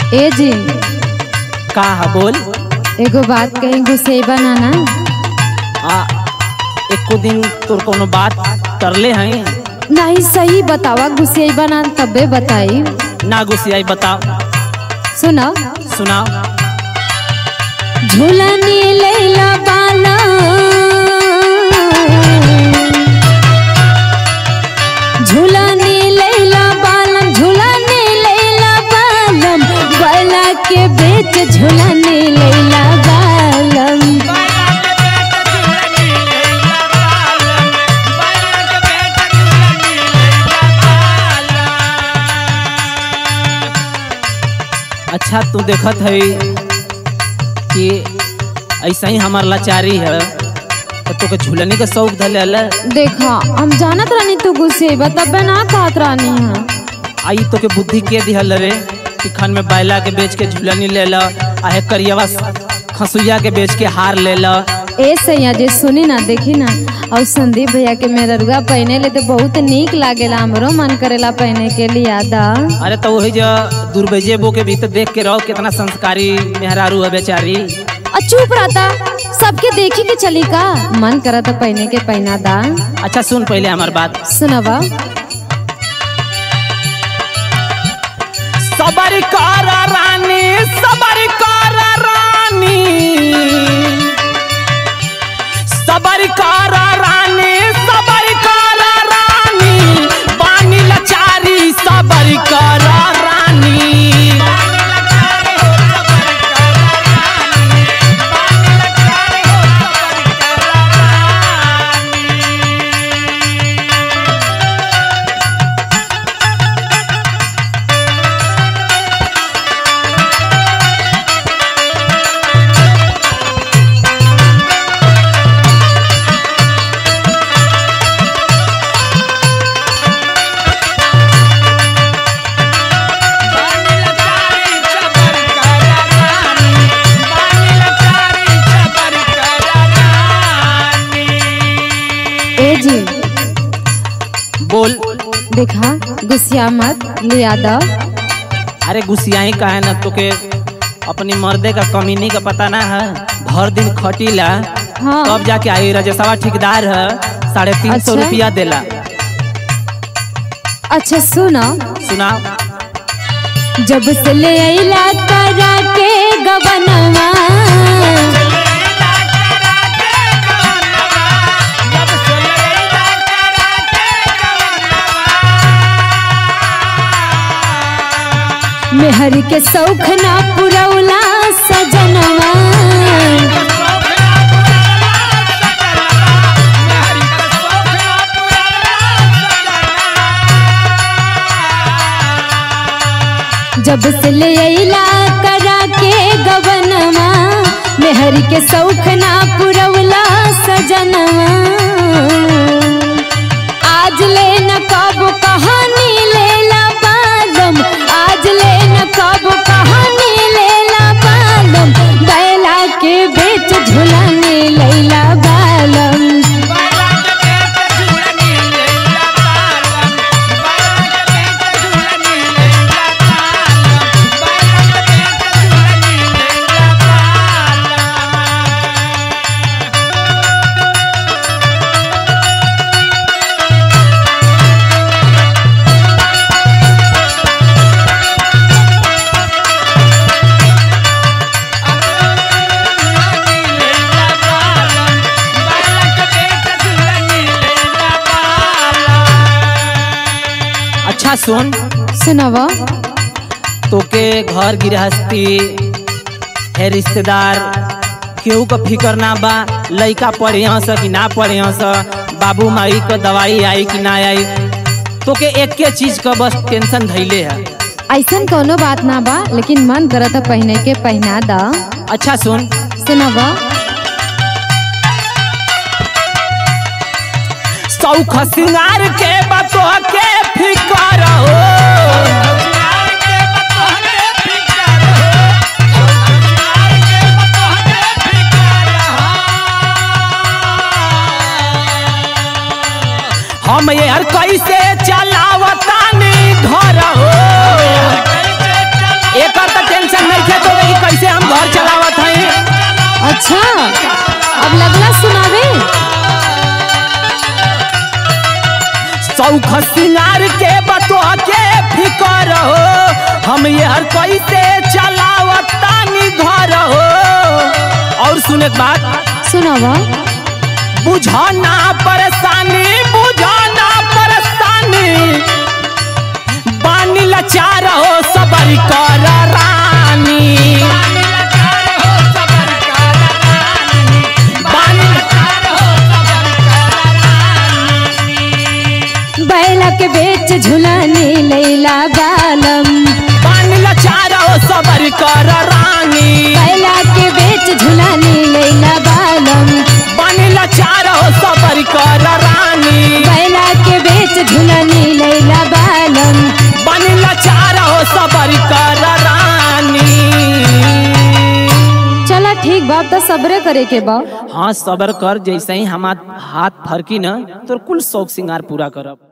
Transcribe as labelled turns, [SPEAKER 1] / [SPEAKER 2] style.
[SPEAKER 1] ए जी
[SPEAKER 2] का है बोल
[SPEAKER 1] एगो बात कहीं गुस्से बनाना
[SPEAKER 2] आ एको दिन तोर कोनो बात करले हैं
[SPEAKER 1] नहीं सही बतावा गुस्से बना तबे बताई
[SPEAKER 2] ना गुस्सियाई बताओ
[SPEAKER 1] सुनो
[SPEAKER 2] सुनाओ
[SPEAKER 1] झूलनी लैला बाला झूलनी लैला बालम झूलनी लैला बालम बाला के बेच झूलनी लैला बालम
[SPEAKER 2] अच्छा तू देखत है कि ऐसा ही हमार लाचारी है तो तोके झूलने का शौक धले अल
[SPEAKER 1] देखा हम जानत रानी तू गुस्से तबे ना कहत रानी है
[SPEAKER 2] आई तोके बुद्धि के दिहल रे कि खन में बैला के बेच के झूलनी ले ला आहे करियवा खसुइया के बेच के हार ले ला
[SPEAKER 1] ए सैया जे सुनी ना देखी ना और संदीप भैया के मेररुआ पहने ले तो बहुत नीक लागेला हमरो मन करेला पहने के लिए आदा
[SPEAKER 2] अरे तो वही जो दुर्बेजे बो के भीतर देख के रहो कितना संस्कारी मेहरारू है बेचारी
[SPEAKER 1] आ चुप रहता सबके देखी के चली का मन करा तो पहने के पहना दा
[SPEAKER 2] अच्छा सुन पहले हमार बात
[SPEAKER 1] सुनवा
[SPEAKER 2] सबर कर रानी सबर कर रानी सबर कर रानी सबर कर रानी बानी लचारी सबर कर रानी
[SPEAKER 1] ए जी
[SPEAKER 2] बोल
[SPEAKER 1] देखा गुस्सिया मत ले आदा
[SPEAKER 2] अरे गुस्सियाई का है ना तोके अपनी मर्दे का कमीनी का पता ना है भर दिन खटीला
[SPEAKER 1] हाँ
[SPEAKER 2] तब जाके आई रजसवा ठेकेदार है साढ़े तीन सौ
[SPEAKER 1] अच्छा।
[SPEAKER 2] रुपया देला
[SPEAKER 1] अच्छा सुनो
[SPEAKER 2] सुनाओ
[SPEAKER 1] जब से ले अइला करा के गबनवा मेहर के सौख ना पुरौला सजनवा जब से ले अइला करा के गबनवा मेहर के सौख ना पुरौला सजनवा आज ले न कब कहानी लेला बालम आज ले न कब कहानी लेला बालम बैला के बेच झुलाने लैला बालम
[SPEAKER 2] अच्छा सुन
[SPEAKER 1] सुनवा
[SPEAKER 2] तोके घर गृहस्थी है रिश्तेदार केहू का फिकर ना बा लइका पढ़े स कि ना पढ़े स बाबू माई का दवाई आई कि ना आई तोके एक के चीज का बस टेंशन धैले है
[SPEAKER 1] ऐसन कोनो बात ना बा लेकिन मन करत है पहने के पहना दा
[SPEAKER 2] अच्छा सुन
[SPEAKER 1] सुनवा
[SPEAKER 2] सौख सिंगार के बतो के फिकर हो हम यार कैसे चलावतानी घर हो एकर त टेंशन
[SPEAKER 1] अच्छा अब लगला सुनावे
[SPEAKER 2] सौख सिंगार के बतो के फिकर हो हम ये हर कैसे चलावतानी घर हो और सुने के बात
[SPEAKER 1] सुनावा
[SPEAKER 2] बुझाना परेशानी बुझाना परेशानी बानी लाचार हो सबर कर रानी बानी
[SPEAKER 1] बैला के बेच झुलाने लैला बालम
[SPEAKER 2] बानी लाचार हो सबर कर रानी
[SPEAKER 1] बैला के बेच झुलाने लैला बालम
[SPEAKER 2] बानी लाचार हो सबर कर रानी
[SPEAKER 1] बैला के बेच झुलाने लैला बालम
[SPEAKER 2] बानी लाचार हो सबर कर रानी
[SPEAKER 1] चला ठीक बात तो सबरे करे के बा
[SPEAKER 2] हाँ सबर कर जैसे ही हमार हाथ फरकी न तो कुल शौक सिंगार पूरा करब